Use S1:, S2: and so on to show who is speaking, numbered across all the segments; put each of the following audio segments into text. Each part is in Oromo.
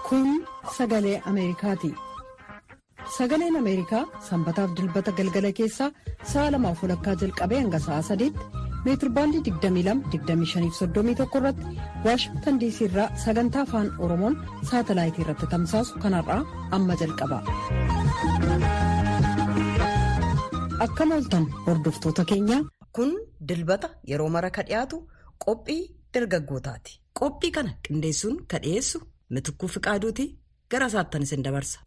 S1: Kun sagalee Ameerikaati. Sagaleen Ameerikaa sanbataaf dilbata galgala keessaa sa'a lamaaf walakkaa jalqabee hanga sa'a sadiitti meetirbaandii 22-25-31 irratti waashingtan diisii irraa sagantaa afaan oromoon saatalaayitii irratti tamsaasu kanarraa amma jalqaba. Akkam ooltan hordoftoota keenya.
S2: Kun dilbata yeroo mara ka dhiyaatu qophii dargaggootaati. Qophii kana qindeessuun ka dhiyeessu mitukkuu fiqaaduuti gara isaattan isin dabarsa.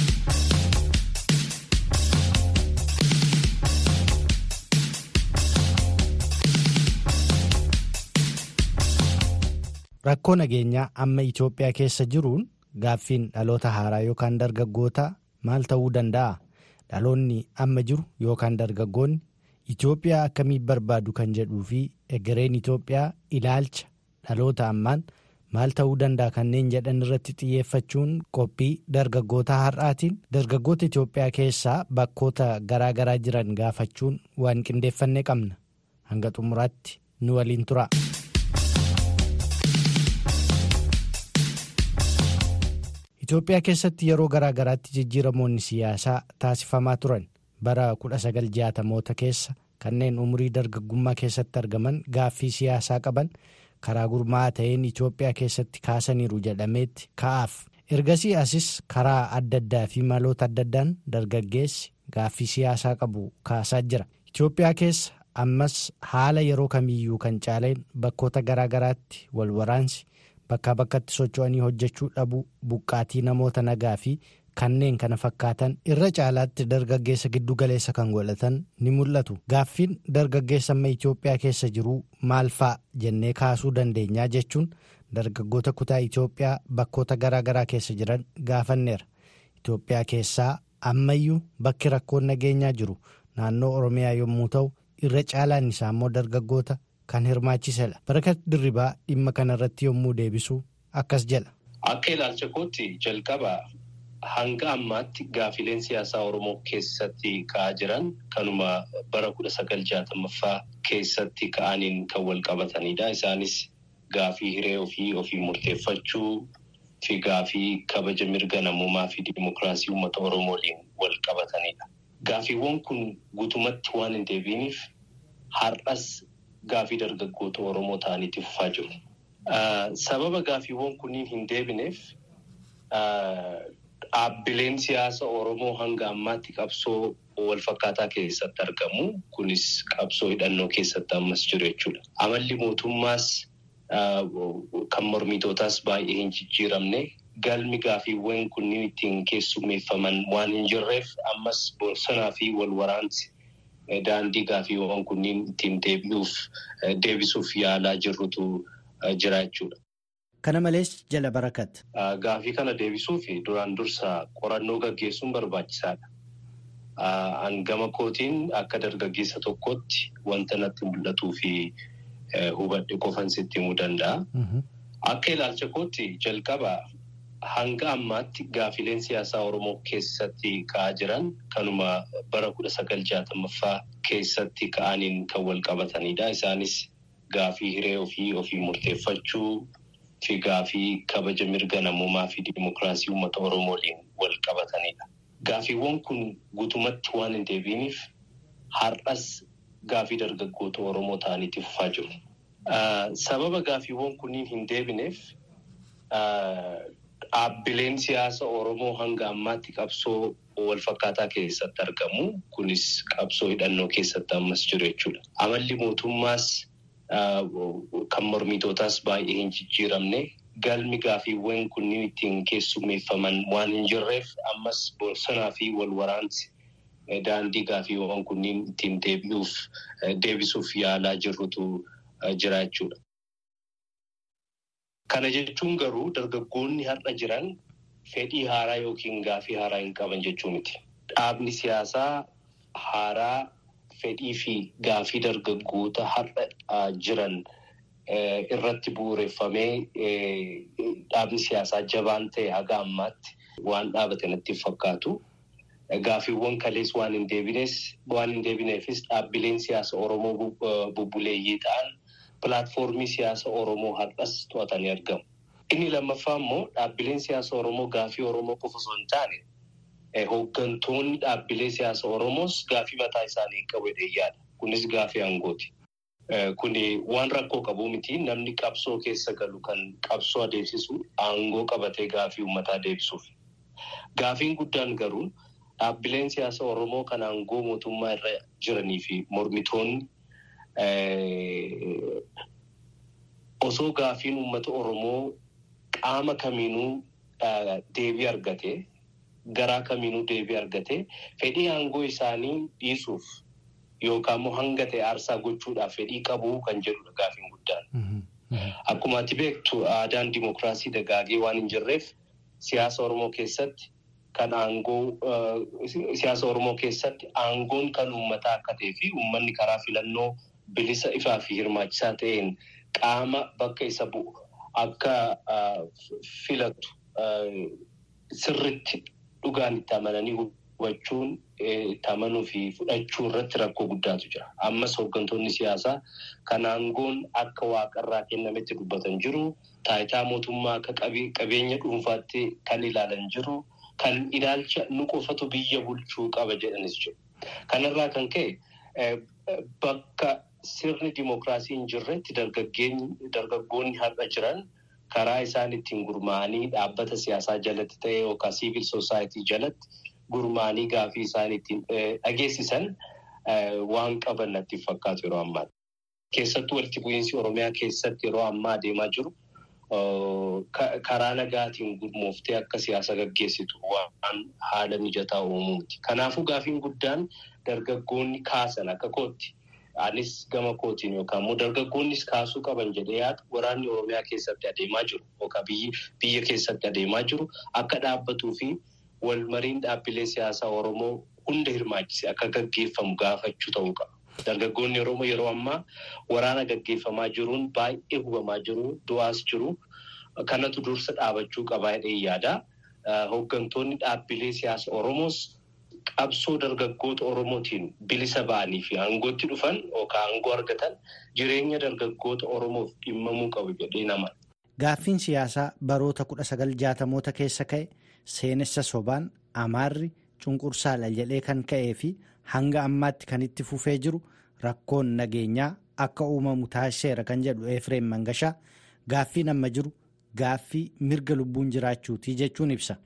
S3: Rakkoo nageenyaa amma Itoophiyaa keessa jiruun gaaffiin dhaloota haaraa yookaan dargaggootaa maal ta'uu danda'a? Dhaloonni amma jiru yookaan dargaggoonni Itoophiyaa akkamii barbaadu kan jedhuu fi egereen Itoophiyaa ilaalcha dhaloota ammaan maal ta'uu danda'a kanneen jedhan irratti xiyyeeffachuun qophii dargaggoota har'aatiin dargaggoota Itoophiyaa keessaa bakkoota garaa garaa jiran gaafachuun waan qindeeffannee qabna. Hanga xumuraatti nu waliin tura. Itoophiyaa keessatti yeroo garaa garaatti jijjiiramoonni siyaasaa taasifamaa turan bara 1960moota keessa kanneen umurii dargaggummaa keessatti argaman gaaffii siyaasaa qaban karaa gurmaa'aa ta'een Itoophiyaa keessatti kaasaniiru jedhameetti ka'aaf. Ergasii asis karaa adda addaa fi maloota adda addaan dargaggeessi gaaffii siyaasaa qabu kaasaa jira. Itoophiyaa keessa ammas haala yeroo kamiyyuu kan caaleen bakkoota garaa garaatti wal waraansi. Bakkaa bakkatti socho'anii hojjechuu dhabuu buqqaatii namoota nagaa fi kanneen kana fakkaatan irra caalaatti dargaggeessa giddu galeessa kan godhatan ni mul'atu. Gaaffiin dargaggeessa amma Itoophiyaa keessa jiru maal fa'a jennee kaasuu dandeenyaa jechuun dargaggoota kutaa Itoophiyaa bakkoota garaa garaa keessa jiran gaafanneera. Itoophiyaa keessaa ammayyuu bakki rakkoon nageenyaa jiru naannoo Oromiyaa yommuu ta'u irra caalaan isaa immoo dargaggoota. Kan hirmaachisedha. Barakat dirribaa dhimma kanarratti yommuu deebisu akkas jedha.
S4: Akka ilaalcha kootti jalqaba hanga ammaatti gaafileen siyaasaa Oromoo keessatti ka'aa jiran kanuma bara kudha sagal jaatamaffaa keessatti ka'aniin kan wal qabatanidha. Isaanis gaafii hiree ofii ofii murteeffachuu fi gaafii kabaja mirga namummaa fi dimokiraasii uummata Oromoo waliin wal qabatanidha. Gaafiiwwan kun guutumatti waan hin deebiiniif har'as. Gaafii dargaggoota Oromoo ta'aniiti fufaa jiru. Sababa gaafiiwwan kunniin hin deebineef dhaabbileen siyaasa Oromoo hanga ammaatti qabsoo walfakkaataa keessatti argamu. Kunis qabsoo hidhannoo keessatti ammas jiru jechuudha. Amalli mootummaas kan mormitootaas baay'ee hin jijjiiramne galmi gaafiiwwan kunniin ittiin keessummeeffaman waan hin jirreef ammas bosonaa fi wal waraansi. Daandii gaafiiwwan kunniin ittiin deebisuuf yaalaa jirrutu jira jechuudha.
S3: Kana malees jala barakat.
S4: Gaafii kana deebisuuf duraan dursa qorannoo gaggeessuun barbaachisaadha. Hangama kootiin akka dargaggeessa tokkotti wanta natti mul'atuu fi hubadhe qofan sitti himuu danda'a. Akka ilaalcha kootti jalqaba. Hanga ammaatti gaafileen siyaasaa Oromoo keessatti ka'aa jiran kanuma bara kudha sagal jaatamaffaa keessatti ka'aniin kan wal qabatanidha. Isaanis gaafii hiree ofii ofii murteeffachuu fi gaafii kabaja mirga namummaa fi dimokiraasii uummata Oromoo waliin wal qabatanidha. Gaafiiwwan kun guutumatti waan hin deebiiniif har'as gaafii dargaggoota Oromoo ta'aniiti fufaa jiru. Sababa gaafiiwwan kunniin hin deebineef. Dhaabbileen siyaasa Oromoo hanga ammaatti qabsoo walfakkaataa keessatti argamu. Kunis qabsoo hidhannoo keessatti ammas jiru jechuudha. Amalli mootummaas kan mormitootaas baay'ee hin jijjiiramne galmi gaafiiwwan kunniin ittiin keessummeeffaman waan hin jirreef ammas bosonaa fi wal waraansi daandii gaafiiwwan kunniin ittiin deebisuuf yaalaa jirrutu jira jechuudha. Kana jechuun garuu dargaggoonni har'a jiran fedhii haaraa yookiin gaafii haaraa hin qaban jechuu miti. Dhaabni siyaasaa haaraa fedhii fi gaafii dargaggoota har'a jiran irratti bu'uureffamee dhaabni siyaasaa jabaan ta'e haga ammaatti waan dhaabate natti fakkaatu. Gaafiiwwan kalees waan hin deebinees waan hin deebineefis dhaabbileen siyaasa Oromoo bubbuleeyyii ta'an. Pilaatfoormii siyaasa Oromoo har'as to'atanii argamu. Inni lammaffaa immoo dhaabbileen siyaasa Oromoo gaafii Oromoo qofa osoo hin taane hooggantoonni dhaabbilee siyaasa Oromoos gaafii mataa isaanii hin qabu yaada. Kunis gaafii aangooti. Kuni waan rakkoo qabu miti namni qabsoo keessa galu kan qabsoo adeemsisu aangoo qabatee gaafii uummataa deebisuuf. Gaafiin guddaan garuu dhaabbileen siyaasa Oromoo kan aangoo mootummaa irra jiranii fi mormitoonni osoo gaafiin uummata Oromoo qaama kamiinuu deebii argate garaa kamiinuu deebii argate fedhii aangoo isaanii dhiisuuf. Yookaan immoo hanga ta'e aarsaa gochuudhaaf fedhii qabu kan jedhudha gaafiin guddaan. Akkuma ati beektu aadaan dimookiraasii dagaagee waan hin jirreef siyaasa Oromoo keessatti kan aangoo siyaasa Oromoo keessatti aangoon kan uummataa akka ta'ee fi uummanni karaa filannoo bilisa ifaa fi hirmaachisaa ta'een qaama bakka isa bu'u akka filatu sirritti dhugaan itti amananii hubachuun itti amanuu fi fudhachuu irratti rakkoo guddaatu jira. Ammas hooggantoonni siyaasaa kan aangoon akka waaqarraa kennametti dubbatan jiru. Taayitaa mootummaa akka qabeenya dhuunfaatti kan ilaalan jiru. Kan ilaalcha nu qofatu biyya bulchuu qaba jedhanis jiru. Kanarraa kan ka'e bakka sirni dimookiraasii hin jirretti dargaggoonni har'a jiran karaa isaan ittiin gurmaa'anii dhaabbata siyaasaa jalatti ta'e yookaan siivil soosaayitii jalatti gurmaa'anii gaafii isaan ittiin dhageessisan waan qaban natti fakkaatu yeroo ammaa. Keessattuu walitti bu'iinsi Oromiyaa keessatti yeroo ammaa adeemaa jiru karaa nagaatiin gurmooftee akka siyaasa gaggeessitu waan haala mijataa uumuuti. Kanaafuu gaafiin guddaan dargaggoonni kaasan akka kootti. Anis gama kootiin yookaan immoo dargaggoonnis kaasuu qaban jedhee yaadu waraanni Oromiyaa keessatti adeemaa jiru yookaan biyya keessatti adeemaa jiru akka dhaabbatuu fi walmariin dhaabbilee siyaasaa Oromoo hunda hirmaachise akka gaggeeffamu gaafachuu ta'uu qaba. Dargaggoonni Oromoo yeroo ammaa waraana gaggeeffamaa jiruun baay'ee hubamaa jiru, du'aas jiru. Kanatu dursa dhaabachuu qabaa jedhee yaada. Hooggantoonni dhaabbilee siyaasa Oromoos qabsoo dargaggoota Oromootiin bilisa ba'anii fi aangootti dhufan yookaan aangoo argatan jireenya dargaggoota Oromoof dhimmamuu qabu jedhee nama.
S3: Gaaffiin siyaasaa baroota kudha sagal jaatamoota keessa ka'e seenessa sobaan amaarri cunqursaadha jedhee kan ka'ee fi hanga ammaatti kan itti fufee jiru rakkoon nageenyaa akka uumamu taasiseera kan jedhu Efreem Mangashaa gaaffiin amma jiru. Gaaffii mirga lubbuun jiraachuutii jechuun ibsa.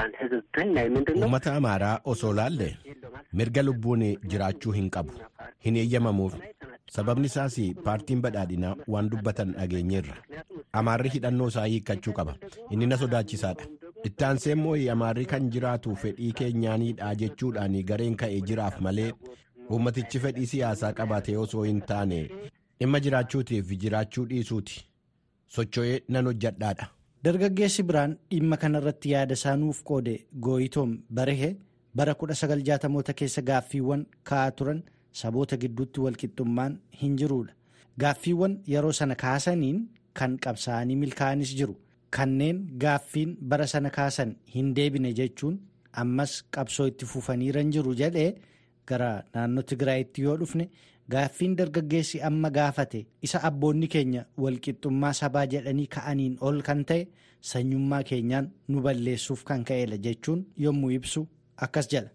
S5: Uummata amaaraa osoo laalle mirga lubbuun jiraachuu hin qabu. Hin eeyyamamuuf. Sababni isaas paartiin badhaadhinaa waan dubbatan dhageenyeerra. Amaarri hidhannoo isaa hiikkachuu qaba. Inni na sodaachisaadha. Itti aansee immoo amaarri kan jiraatu fedhii keenyaanidha jechuudhaan gareen ka'ee jiraaf malee uummatichi fedhii siyaasaa qabaatee osoo hin taane dhimma jiraachuutiif jiraachuu dhiisuuti. socho'ee nan hojjadhaadha.
S3: Dargaggeessi biraan dhimma kanarratti yaada isaa nuuf qoode gooyitoom barehe bara 1960moota keessa gaaffiiwwan ka'aa turan saboota gidduutti walqixxummaan hin jiruudha. Gaaffiiwwan yeroo sana kaasaniin kan qabsaa'anii milkaa'anis jiru. Kanneen gaaffiin bara sana kaasan hin deebine jechuun ammas qabsoo itti fufaniiran jiru jedhee gara naannoo Tigraayitti yoo dhufne. Gaaffiin dargaggeessi amma gaafate isa abboonni keenya walqixxummaa sabaa jedhanii ka'aniin ol kan ta'e sanyummaa keenyaan nu balleessuuf kan ka'edha jechuun yommuu ibsu akkas jedha.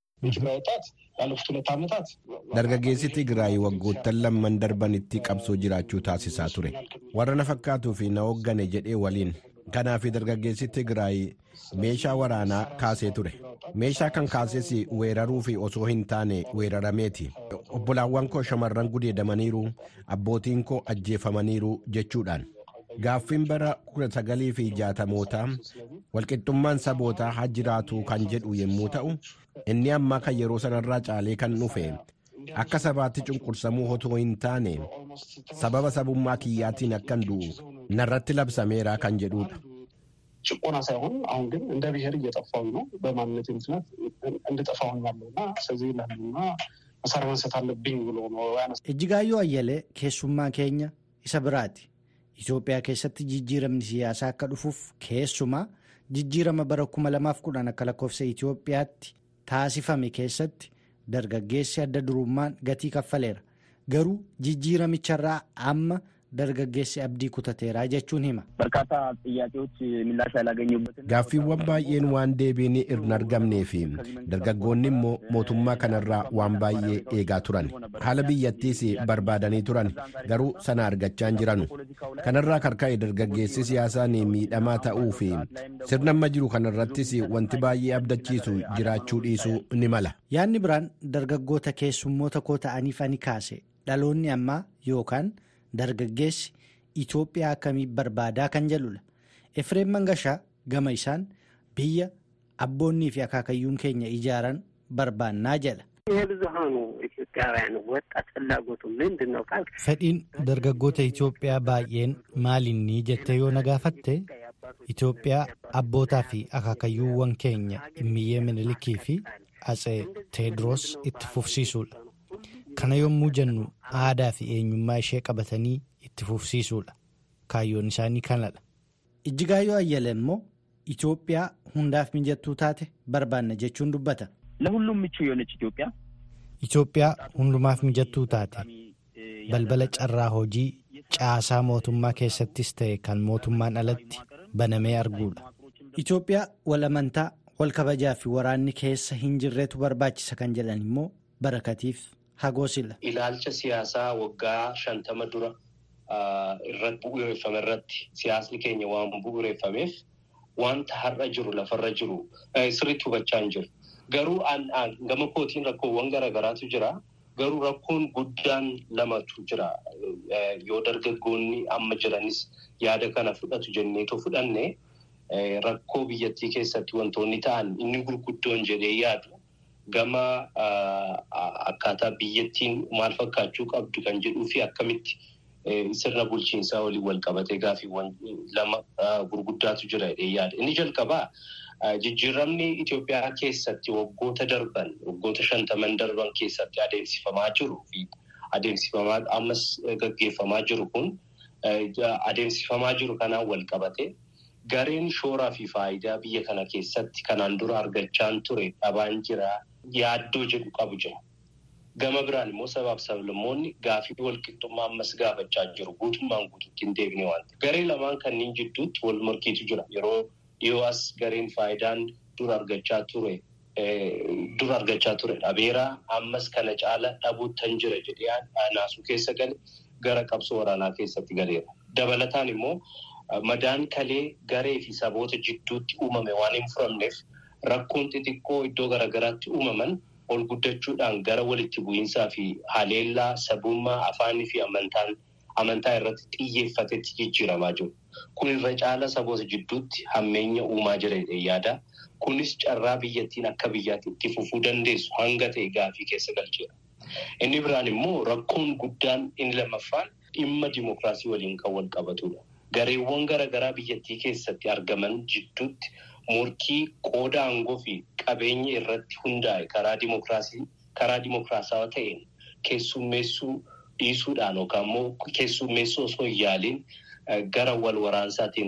S5: Dargaggeessi Tigraay waggoottan lamman darbanitti qabsoo jiraachuu taasisaa ture. Warra na fakkaatuu fi na hooggane jedhee waliin. Kanaaf dargaggeessi Tigraay meeshaa waraanaa kaasee ture. Meeshaa kan kaases weeraruu fi osoo hin taane weerarameeti. Obbolaawwan koo shamarran gudeedamaniiru, abbootiin koo ajjeefamaniiru jechuudhaan. Gaaffiin bara 1960mootaa walqixxummaan sabootaa haa jiraatu kan jedhu yommuu ta'u, inni ammaa kan yeroo sanarraa caalee kan dhufe akka sabaatti cunqursamuu otoo hin taane sababa sabummaa kiyyaatiin akkan du'u narratti labsameera kan jedhudha.
S6: ጭቆና ሳይሆን አሁን ግን እንደ ብሔር እየጠፋሁ ነው። በማንነት ምክንያት እንድጠፋሁኝ ያለው እና ስለዚህ ለህልና መሳሪያ ማንሳት አለብኝ ብሎ ነው ያነሳ
S3: Ejjigaayyoo Ayyalee keessummaa keenya isa biraati. Itoophiyaa keessatti jijjiiramni siyaasaa akka dhufuuf keessumaa jijjiirama bara 2010 akka lakkoofsa Itoophiyaatti taasifame keessatti dargaggeessi adda durummaan gatii kaffaleera. Garuu jijjiiramicharraa amma dargaggeessi abdii kutateeraa jechuun hima.
S5: Gaaffiiwwan baay'een waan deebiin hin argamnee fi dargaggoonni immoo mootummaa kanarraa waan baay'ee eegaa turan. Haala biyyattiis barbaadanii turan garuu sana argachaa hin jiranu. Kanarraa karka'e dargaggeessi siyaasaan miidhamaa ta'uu fi sirna amma jiru kanarrattis wanti baay'ee abdachiisu jiraachuu dhiisuu ni mala.
S3: Yaadni biraan dargaggoota keessummoota koo ta'aniif ani kaase dhaloonni ammaa yookaan dargaggeessi Itoophiyaa akkamii barbaadaa kan jedhudha. Efreem Mangashaa gama isaan biyya abboonnii fi akaakayyuun keenya ijaaran barbaannaa jedha. Fedhiin dargaggoota Itoophiyaa baay'een maalinni jettee yoo na gaafatte Itoophiyaa abbootaa fi akaakayyuuwwan keenya Immiyyee Minilikii fi Atsee Teediroos itti fufsiisuudha. Kana yommuu jennu aadaa fi eenyummaa ishee qabatanii itti fufsiisuudha. Kaayyoon isaanii kanadha. Ijjigaayyoo Ayyala immoo Itoophiyaa hundaaf mijattuu taate barbaanna jechuun dubbata. Itoophiyaa hundumaaf mijattuu taate balbala carraa hojii caasaa mootummaa keessattis ta'e kan mootummaan alatti banamee arguudha. Itoophiyaa wal amantaa wal kabajaa fi waraanni keessa hin jirreetu barbaachisa kan jedhan immoo barakatiif hagoosila.
S4: Ilaalcha siyaasaa waggaa shantama dura irratti bu'uureffame irratti siyaasni keenya waan bu'uureffameef wanta har'a jiru lafarra jiru sirriitti hubachaa hin jiru. Garuu gama kootiin rakkoowwan garaagaraatu jira. Garuu rakkoon guddaan lamatu jira. Yoo dargaggoonni amma jiranis yaada kana fudhatu jenneetoo fudhanne rakkoo biyyattii keessatti wantoonni ta'an inni gurguddoon jedhee yaadu gama akkaataa biyyattiin maal fakkaachuu qabdu kan jedhuu fi akkamitti sirna bulchiinsaa waliin wal qabatee gaaffiiwwan lama gurguddaatu jira jedhee yaada. Inni jalqabaa jijjiiramni Itoophiyaa keessatti waggoota darban waggoota shantaman darban keessatti adeemsifamaa jiru fi adeemsifamaa ammas gaggeeffamaa jiru kun adeemsifamaa jiru kanaan wal qabate gareen shooraa fi faayidaa biyya kana keessatti kanaan dura argachaan ture dhabaan jira yaaddoo jedhu qabu jira. Gama biraan immoo sabaaf sablammoonni gaafii walqixxummaa ammas gaafachaa jiru guutummaan guutuutti hin deebine waan ta'eef. Garee lamaan kanneen jidduutti wal morkiitu jira. Yeroo dhiyoo as gareen faayidaan dura argachaa ture dura argachaa ture dhabeeraa ammas kana caala dhabuuttan jira jedhee naasuu keessa gale gara qabsoo waraanaa keessatti galeera. Dabalataan immoo madaan kalee garee fi saboota jidduutti uumame waan hin furamneef rakkoon xixiqqoo iddoo garaagaraatti uumaman ol guddachuudhaan gara walitti bu'iinsaa fi haleellaa sabummaa afaanii fi amantaan amantaa irratti xiyyeeffatetti jijjiiramaa jiru. Kun irra caala saboota jidduutti hammeenya uumaa jira yaada. Kunis carraa biyyattiin akka biyyaatti itti fufuu dandeessu hanga ta'e gaafii keessa galcheera. Inni biraan immoo rakkoon guddaan inni lammaffaan dhimma dimookiraasii waliin kan wal qabatudha. Gareewwan garaagaraa biyyattii keessatti argaman jidduutti morkii qooda aangoo fi qabeenya irratti hundaa'e karaa dimookiraasii karaa dimookiraasaawaa ta'een keessummeessuu dhiisuudhaan yookaan immoo keessummeessuu osoo hin yaaliin gara wal waraansaatiin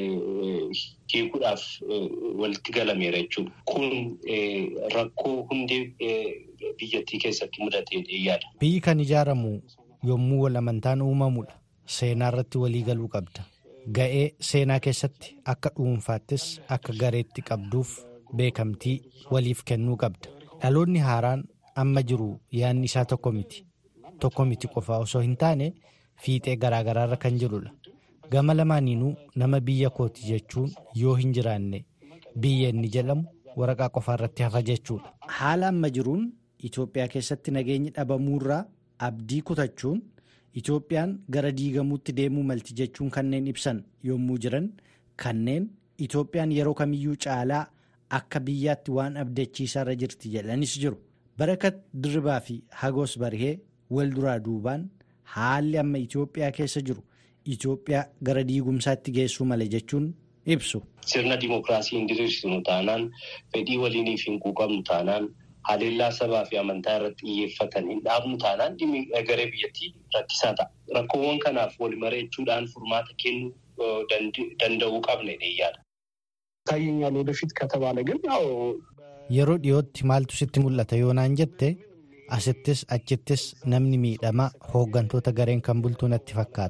S4: hiikuudhaaf walitti galameera jechuudha. Kun rakkoo hundee biyyattii keessatti mudatee yaada.
S3: Biyyi kan ijaaramu yommuu wal amantaan uumamudha. Seenaa irratti walii galuu qabda. Ga'ee seenaa keessatti akka dhuunfaattis akka gareetti qabduuf beekamtii waliif kennuu qabda. Dhaloonni haaraan amma jiru yaadni isaa tokko miti. Tokko miti qofaa osoo hin taane fiixee garaagaraarra kan jirudha. Gama lamaaniinuu nama biyya kooti jechuun yoo hin jiraanne biyya inni jedhamu waraqaa qofaarratti hafa jechuudha. Haala amma jiruun Itoophiyaa keessatti nageenyi dhabamuurraa abdii kutachuun Itoophiyaan gara diigamuutti deemuu malti jechuun kanneen ibsan yommuu jiran kanneen Itoophiyaan yeroo kamiyyuu caalaa akka biyyaatti waan abdachiisaarra jirti jedhanis jiru. Barakat Dirribaa fi Hagoos Barhee wal duraa duubaan haalli amma Itoophiyaa keessa jiru Itoophiyaa gara diigumsaatti geessuu mala jechuun ibsu.
S4: Sirna dimookiraasii hin diriirsinu taanaan fedhii waliiniif hin quuqamnu taanaan haleellaa sabaa fi amantaa irratti xiyyeeffatan hin dhaabnu taanaan dhimmi garee biyyattii rakkisaa ta'a. Rakkoowwan kanaaf wal mari'achuudhaan furmaata kennuu danda'uu qabna yaada.
S6: ይታየኛል ወደፊት ከተባለ ግን ያው
S3: Yeroo dhiyootti maaltu sitti mul'ata yoo naan jette asittis achittis namni miidhamaa hooggantoota gareen kan bultuu natti fakkaata.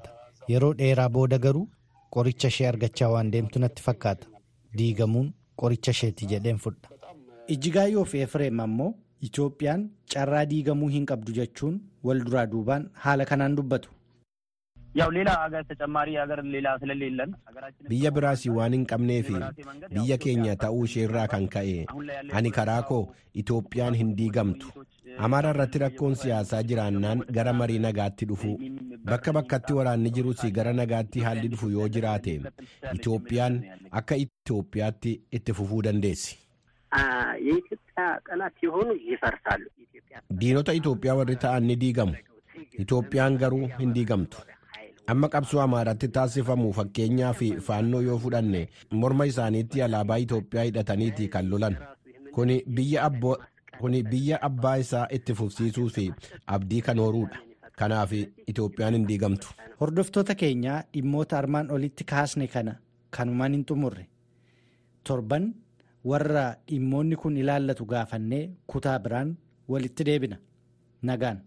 S3: yeroo dheeraa booda garuu qoricha ishee argachaa waan deemtu natti fakkaata diigamuun qoricha isheeti jedheen fudha. Ijjigaayyoo fi Efreem ammoo Itoophiyaan carraa diigamuu hin qabdu jechuun wal duraa duubaan haala kanaan dubbatu.
S7: ያው ሌላ ሀገር ተጨማሪ ሀገር ሌላ ስለሌለን
S5: biyya biraas waan hin qabnee fi biyya keenya ta'uu isheerraa kan ka'e ani karaa koo itoophiyaan hin diigamtu amaara irratti rakkoon siyaasaa jiraannaan gara marii nagaatti dhufu bakka bakkatti waraanni jirus gara nagaatti haalli dhufu yoo jiraate itoophiyaan akka itoophiyaatti itti fufuu dandeessi.
S8: የኢትዮጵያ ጠላት የሆኑ ይፈርሳሉ።
S5: diinota itoophiyaa warri ta'an ni diigamu itoophiyaan garuu hin diigamtu. amma qabsoo amaaratti taasifamu fakkeenyaa fi faannoo yoo fudhanne morma isaaniitti alaabaa Itoophiyaa hidhataniiti kan lolan kuni biyya abbaa isaa itti fufsiisuu fi abdii kan horuudha kanaaf Itoophiyaan hin diigamtu.
S3: Hordoftoota keenyaa dhimmoota armaan olitti kaasne kana kanumaan hin xumurre torban warra dhimmoonni kun ilaallatu gaafannee kutaa biraan walitti deebina nagaan.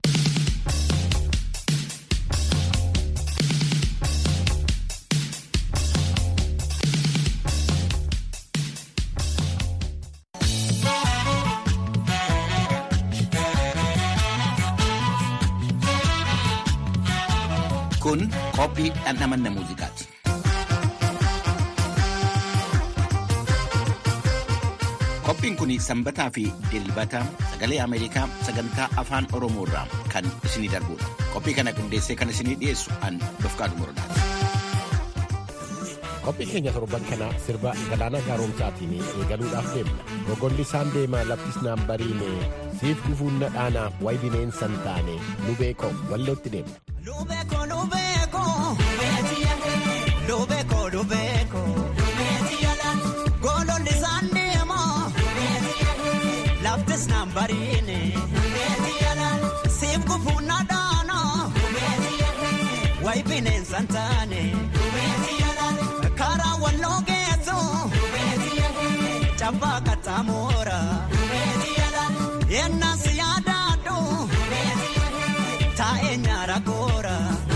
S9: Kun qophii dhandhamanna muuziqaati. Qophiin kun sanbataa fi dilbata sagalee Ameerikaa sagantaa afaan Oromoo irraa kan isinii darbudha. Qophii kana qindeessee kan isinii dhiyeessu an Dofqaadu Morodaati.
S5: Qophii keenya torban kana sirba galaana gaaromsaatiin eegaluudhaaf deemna. Rogolli isaan deemaa laftis naan bariine siif gufuun na dhaanaa wayi bineensan taane nu beekoo wallootti deemna.
S10: Lubeko lubeko lubeko lubeko gololli isaan deemaa laftis naan bariine siif gufuun na dhaanaa wayi bineensan taane karaa walloo geessu cabbaa qaxxaamuura yennaa si yaadaadhu taa'ee nyaara goora.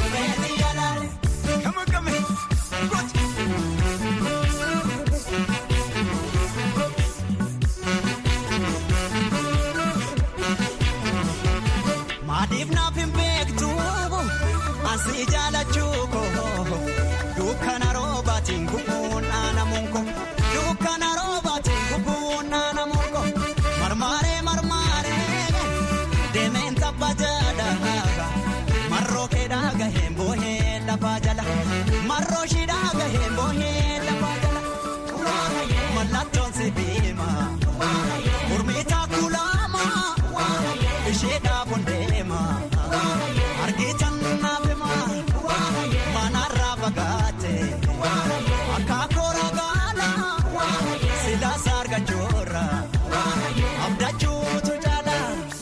S10: Maaliif naaf hin beektu asii jaalachuu koo dukkana roobaatiin gubuun dhaanamuun koo dukkana roobaatiin gubuun dhaanamuun koo marmaaree marmaaree deemeen tabba jaadhaa marroo keedhaa gaheen boohee lafaa jala marroo shiidhaa gaheen boohee lafaa jala mallattoon si beema gurmiitaa kulaama ishee dhaabuun deema argitan naafema manarraa fagaate akka koora gaala silaasa argachuurra abdachuutu jaala.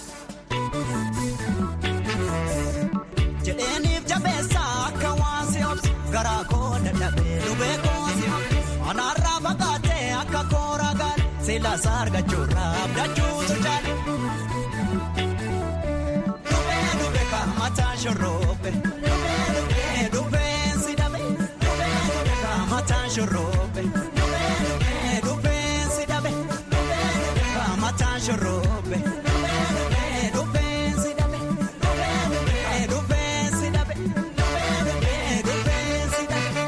S10: jedheeniif jabeessa akka waan si obsu garaa koo dadhabee lubee koo si anaarraa fagaatee akka koora gaala silaasa argachuurra abdachuutu jaala. Lubee lubee kaamataa shorroobe. Lubee lubee si dhabe. Lubee kaamataa shorroobe. Lubee lubee si dhabe. Lubee kaamataa shorroobe. Lubee lubee si dhabe. Lubee lubee si dhabe. Lubee lubee si dhabe.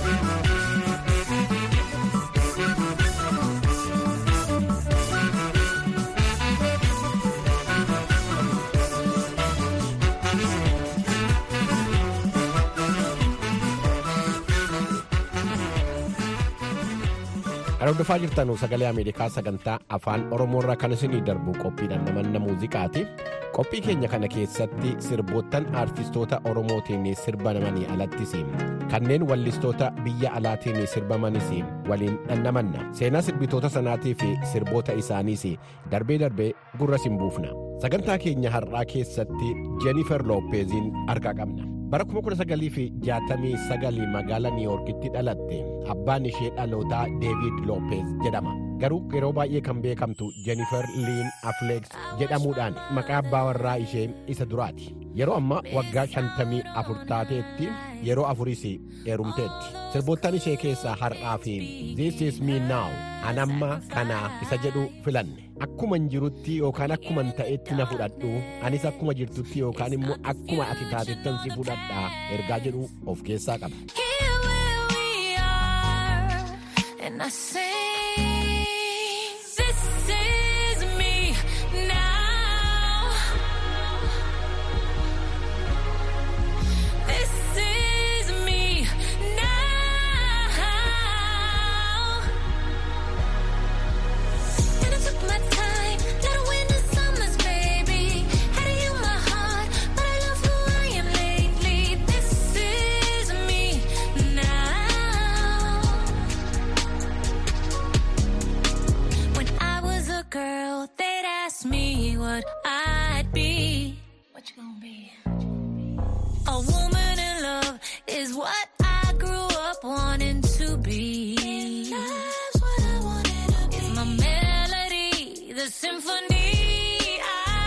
S5: Kan hordofaa jirtan sagalee Ameerikaa sagantaa afaan Oromoorraa kan isinii darbu qophiidhaan namanna muuziqaati. Qophii keenya kana keessatti sirboottan aartistoota Oromootiin sirbamanii alattis kanneen wallistoota biyya alaatiin sirbamanis waliin dhannamanna. Seenaa sirbitoota sanaatii fi sirboota isaaniis darbee darbee gurra siin buufna. Sagantaa keenya har'aa keessatti Jennifer Loppeziin argaa qabna. Bara 1969 magaalaa Niiwoorkitti dhalatte abbaan ishee dhalootaa deevid loopeez jedhama garuu yeroo baay'ee kan beekamtu jenifer liin afleeks jedhamuudhaan maqaa abbaa warraa ishee isa duraati yeroo amma waggaa shantamii afur taateetti yeroo afuris heerumteetti sirboottan ishee keessaa har'aa fi this is me now anamma kanaa isa jedhu filanne akkuman jirutti yookaan akkuman ta'etti na fudhadhu anis akkuma jirtutti yookaan immoo akkuma ati taatettan si fudhadhaa ergaa jedhu of keessaa qaba.
S11: And I sing, this is me now. This is me now. And I took my time, let it win the summers, baby. Had to heal my heart, but I love who I am lately. This is me now. When I was a girl, they'd ask me what I'd be. What you gonna be? A woman in love is what I grew up wanting to be. Love's what I wanted to be. It's my melody, the symphony I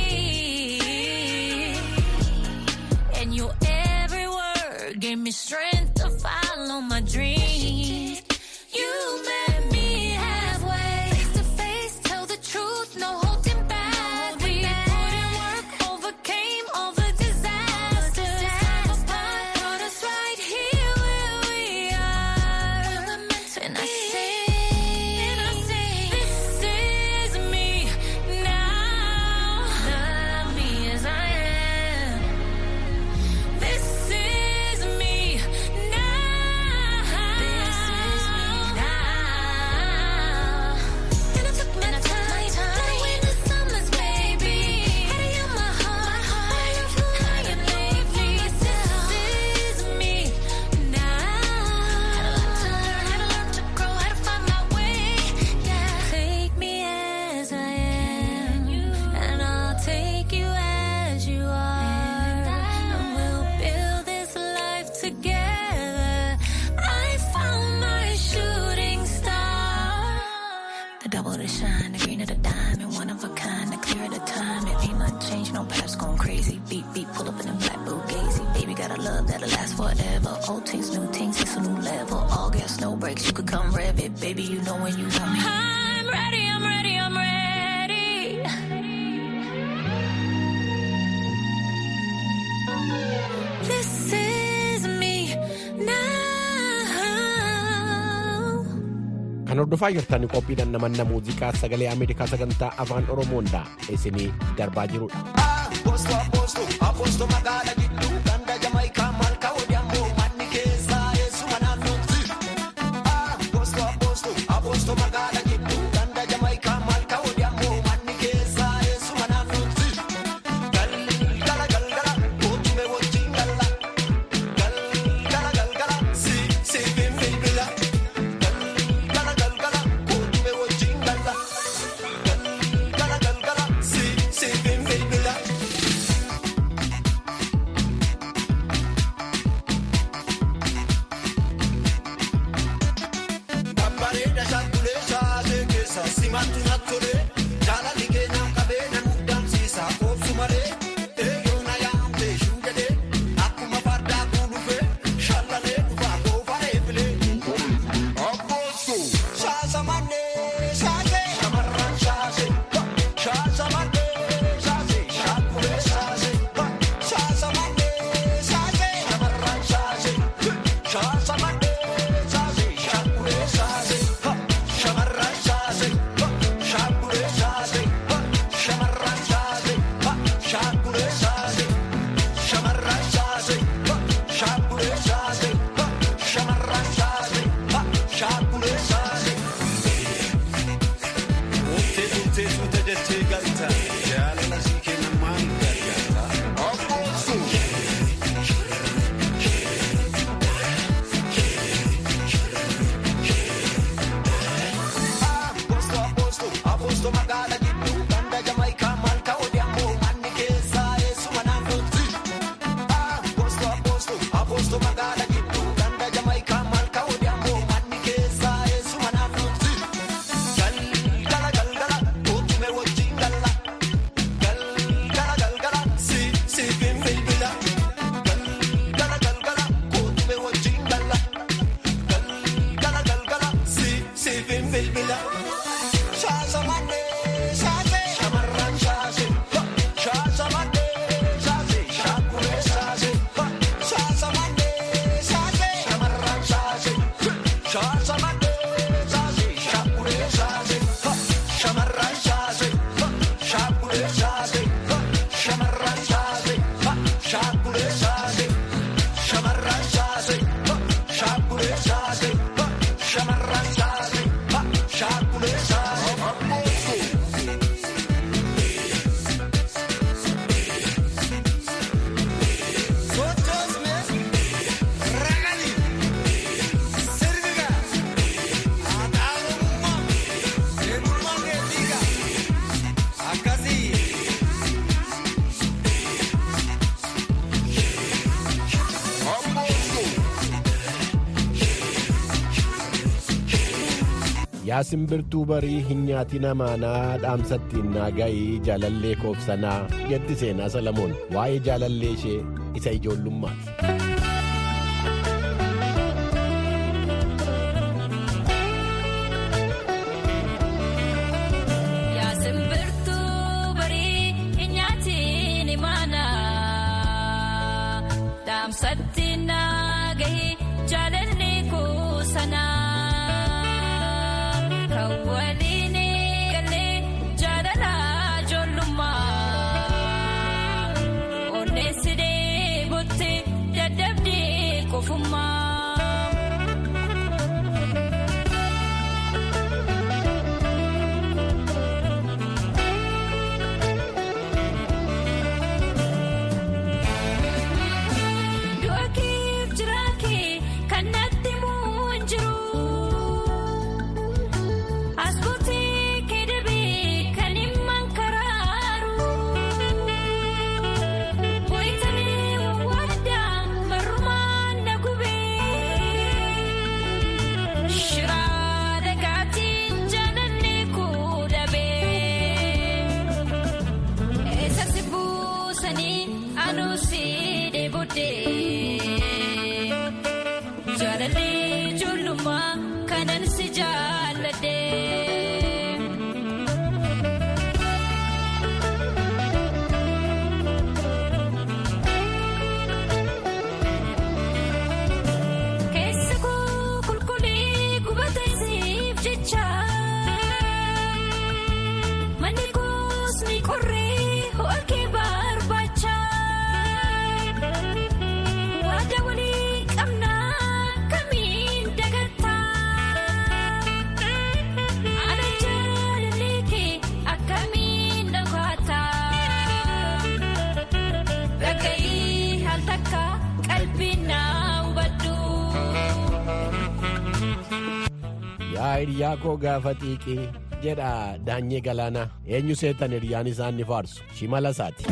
S11: see. And your every word gave me strength to follow my dreams. You met me halfway, face to face, tell the truth, no holding back. We put in work, overcame all the disasters. Apart, brought us right here where we are. And I sing, and I sing, this is me now. Love me as I am. This is me now. This is me now. And I took my time, let it win the summers, baby. Had to heal my heart, I am who I am lately. This is me now. Had a lot to learn, had to learn to grow, had to find my way. Yeah, take me as I am, and I'll take you as you are, and we'll build this life together. I found my shooting star. The double the shine, the green of the diamond, one of a kind, the clear of the time. It ain't nothing changed, no paps going crazy. Beat, beat, pull up in a black Bugatti. Baby got a love that'll last forever. Old things, new things, it's a new level. All gas, no brakes, you could come rev it. Baby, you know when you want me. I'm ready, I'm ready, I'm ready. This is me now.
S5: kan hordofaa jirtan qophiidhaan namanna muuziqaa sagalee ameerikaa sagantaa afaan oromoodha isinii darbaa jirudha.
S10: Apostoo apostoo apostoo magaala gidduu ganda jamaayikaa malkaa odeemmoo manni keessaa eessuma naannootti. Apostoo apostoo apostoo magaala gidduu ganda jamaayikaa malkaa odeemmoo manni keessaa eessuma naannootti. Galgala galgala kootume wajjin galla. Galgala galgala si si bilbila. Galgala galgala kootume wajjin galla. Galgala galgala si si bilbila. Babbareeda shaakkulee shaasee keessa simattu nattolee jaalalli keenyaaf qabee nan muddamsiisa oobsu malee eeyyoo na yaamte shuu jedhee akkuma fardaa kuu dhufee shallalee dhufaa goofa eebilee. Shaasa mannee shaasee shamarran shaasee shaasa mannee shaasee shaakkulee shaasee shaasa mannee shaasee shamarran shaasee shaasa mannee shaasee shaakkulee shaasee shamarran shaasee shaakkulee shaasee shamarran shaasee shaakkulee shaasee shamarran shaasee shaakkulee shaasee shamarran shaasee shaakkulee shaasee. Murtee murtee suuta jettee galta jaalala sii kennan maal gargaarta. Apostoo. Apostoo apostoo apostoo magaala gidduu ganda jamaayikaa malkaa odeemmoo manni keessaa eessuma naannootti. Apostoo apostoo apostoo magaala gidduu ganda jamaayikaa malkaa odeemmoo manni bilbila. Shaasa malee shaase shamarran shaase. Shaasa malee shaase shaakuree shaase. Shaasa malee shaase shamarran shaase. Shaasa malee shaase shaakuree shaase. Shamarran shaase. Shaakuree shaase. Shamarran shaase. Shaakuree shaase. Shamarran shaase. Shaakuree shaase. Shamarran shaase. Shaakuree shaase.
S5: Yaa simbirtuu barii hin nyaati namaanaa dhaamsattiin naa ga'ii jaalallee koofsanaa jetti seenaa Salamoon waa'ee jaalallee ishee isa ijoollummaati.
S11: Yaa simbirtuu barii hin nyaatiin imaana dhaamsatti naa gahi jaalalli kuusanaa kan waliin galee jaalala ijoollummaa onneessidee butti dadhabdee qofummaa. Du'a keef jira kee kan natti muun jiru. As buutee kee dabee kan himman karaaru. Wayitanii wawwaadhaan marrumaan na gubee. Shiraa dhagaatiin jaalalli kuu dhabee. Eessa si buusanii anuu si dheebodee. Jaalalli ijoollummaa kanan si jaalladhee. Keessa koo qulqullii gubata isiif jecha. Manni koos ni qorree ho'a kee barbaacha. Waada walii qabnaa kamiin dagattaa. Ana jaalallee kee akkamiin dhagaataa. Dhaga'ii haal takka qalbii naa hubadhu.
S5: Yaa hiriyaa koo gaafa xiiqii jedha daanyee galaanaa eenyu seetan hiriyaan isaan ni faarsu shimala isaati.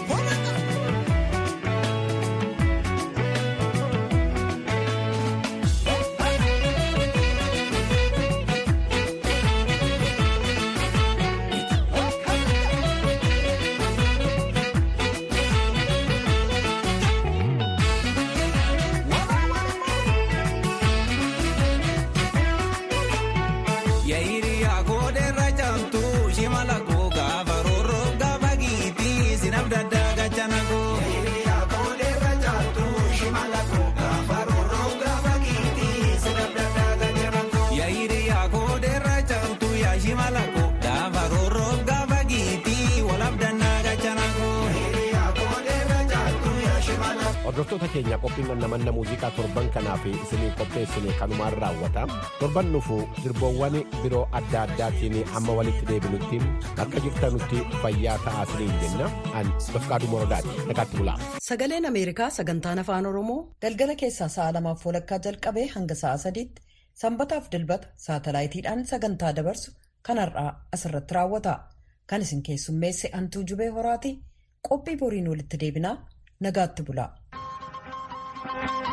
S10: Yaayiriyaa koodeerra caamtu shimala koo gaafa roorroo gaafa giitii sinaf daddaa gachana koo. Yaayiriyaa koodeerra caamtu shimala koo gaafa roorroo gaafa giitii sinaf daddaa gachana koo. Yaayiriyaa koodeerra caamtu yaa shimala koo gaafa roorroo gaafa giitii walaf dannaa gachana koo. Yaayiriyaa koodeerra caamtu yaa shimala koo.
S5: Hordoftoota keenya qophiin namanna muuziqaa torban kanaaf isinii qopheessine kanumaan raawwata. Torban dhufu sirboowwan biroo adda addaatiin amma walitti deebinutti akka jirtanutti fayyaa ta'aa isiniin jenna. An Bafqaaduu Morodaati. Nagaatti bulaa.
S2: Sagaleen Ameerikaa sagantaan afaan Oromoo galgala keessaa sa'a lamaaf walakkaa jalqabee hanga sa'a sadiitti sanbataaf dilbata saatalaayitiidhaan sagantaa dabarsu kanarraa asirratti raawwata. Kan isin keessummeesse Antuu Jubee Horaati qophii boriin walitti deebinaa nagaatti bulaa.